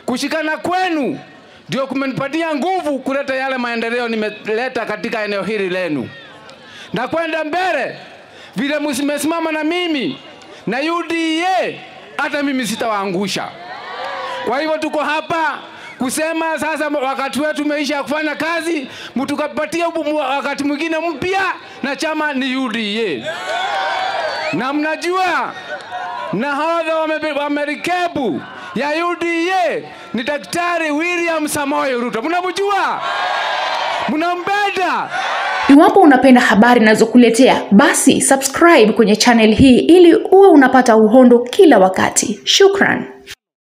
Kushikana kwenu ndio kumenipatia nguvu kuleta yale maendeleo nimeleta katika eneo hili lenu, na kwenda mbele vile mmesimama na mimi na UDA, hata mimi sitawaangusha. Kwa hivyo tuko hapa kusema sasa, wakati wetu umeisha kufanya kazi, mtukapatia wakati mwingine mpya, na chama ni UDA. Na mnajua nahodha wa merikebu ya UDA ni Daktari William Samoei Ruto. Mnamjua? Mnampenda? Iwapo unapenda habari ninazokuletea basi subscribe kwenye channel hii ili uwe unapata uhondo kila wakati. Shukran.